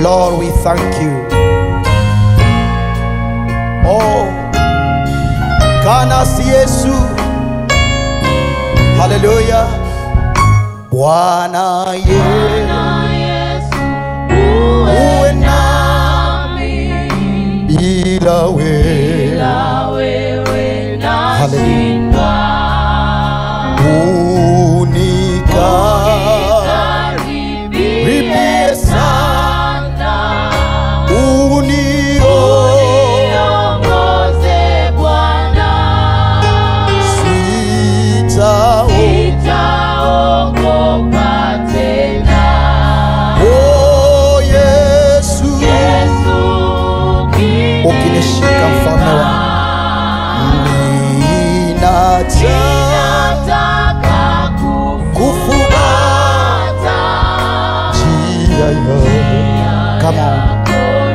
Lord, we thank you. Oh, kana si Yesu. Haleluya. Bwana Yesu, uwe nami bila wewe. Haleluya. Unikaribie sana, uniongoze sitao Oh, Yesu, ukinishika mfalme wangu, ninataka kufuata njia yako. Come on.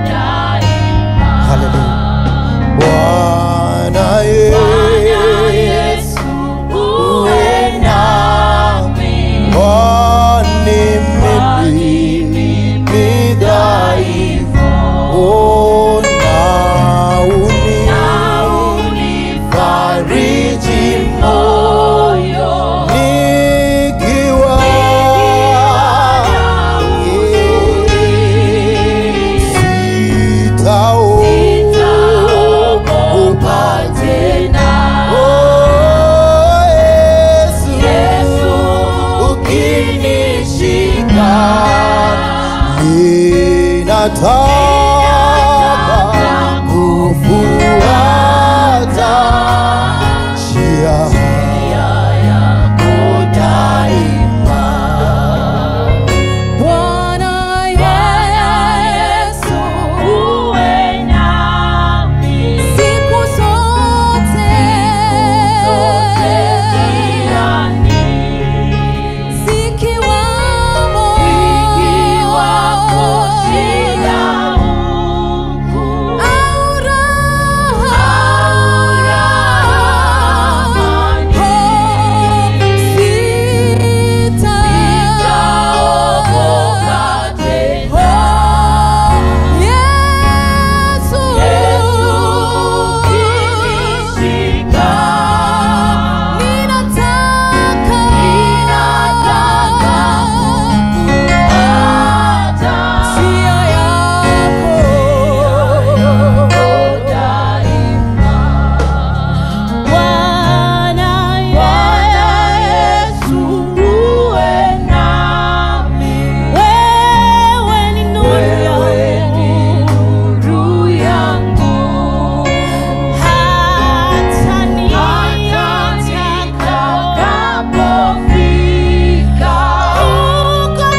Hallelujah. Bwana Yesu, uwe nami, kwani mimi ni dhaifu. Oh, na unifariji moyo nikiwa sitaogopa tena. Oh, Yesu, ukinishika ninataka kufuata njia yako daima. Bwana Yesu, uwe nami siku zote zikiwamo au Bwana Yesu uwe nami, wewe ni nuru yangu, hata nitakapofika huko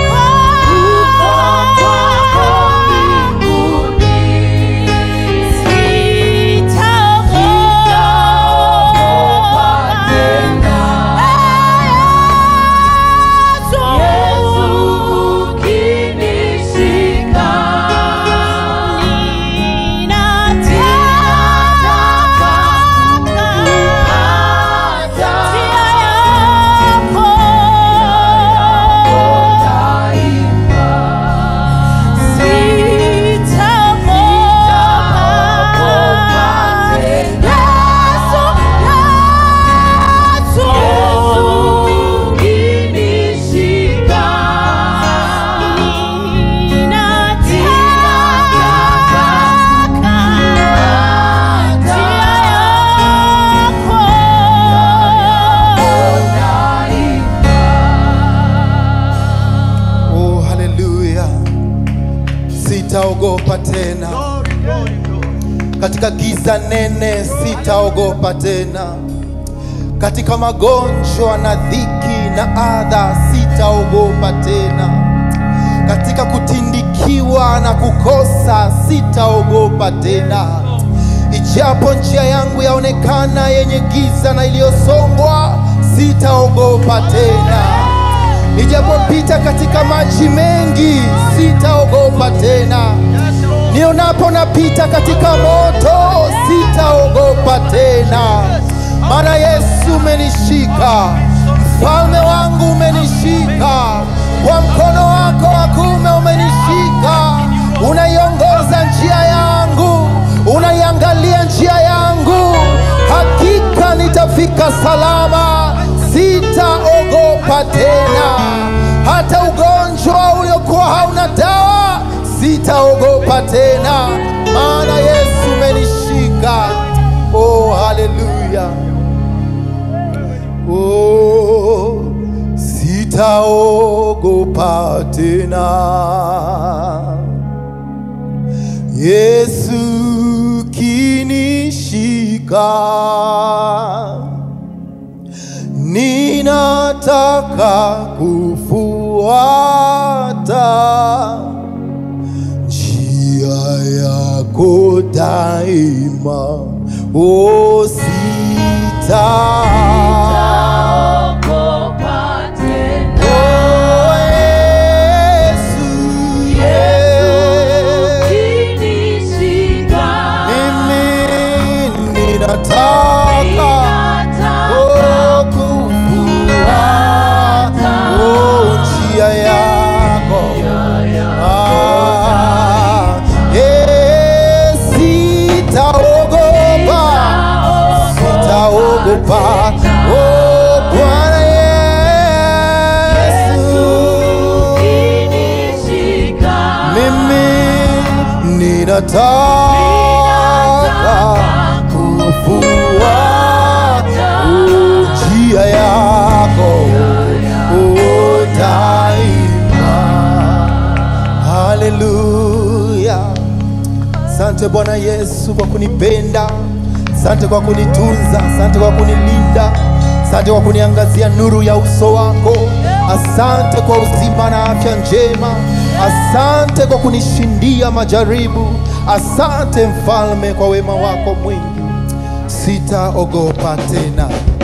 kwako mbinguni, sitaogopa tena. Yesu ukinishika, ninataka kufuata njia yako daima. Oh, haleluya. Sitaogopa tena katika giza nene, sitaogopa tena katika magonjwa na dhiki na adha, sitaogopa tena katika kutindikiwa na kukosa, sitaogopa tena ijapo njia yangu yaonekana yenye giza na iliyosongwa, sitaogopa tena nijapopita katika maji mengi sitaogopa tena, nionapo napita katika moto sitaogopa tena, maana Yesu umenishika, mfalme wangu umenishika, kwa mkono wako wa kuume umenishika, nimefika salama, sitaogopa tena. Hata ugonjwa uliokuwa hauna dawa, sitaogopa tena, maana Yesu umenishika. Oh, haleluya! Oh, sitaogopa tena. Yesu kinishika, ninataka kufuata njia yako daima, o sita Ogopa tena. Oh, Yesu, yeah. Ukinishika, Mimi ninataka ninataka oh, kufuata oh, njia yako Ah, eh, sitaogopa sitaogopa oh, Bwana Yesu Ukinishika, mimi ninataka kufuata njia yako oh, daima. Haleluya! Asante Bwana Yesu kwa kunipenda, asante kwa kunitunza, asante kwa kunilinda, asante kwa kuniangazia nuru ya uso wako, asante kwa uzima na afya njema, asante kwa kunishindia majaribu, asante Mfalme kwa wema wako mwingi, sitaogopa tena.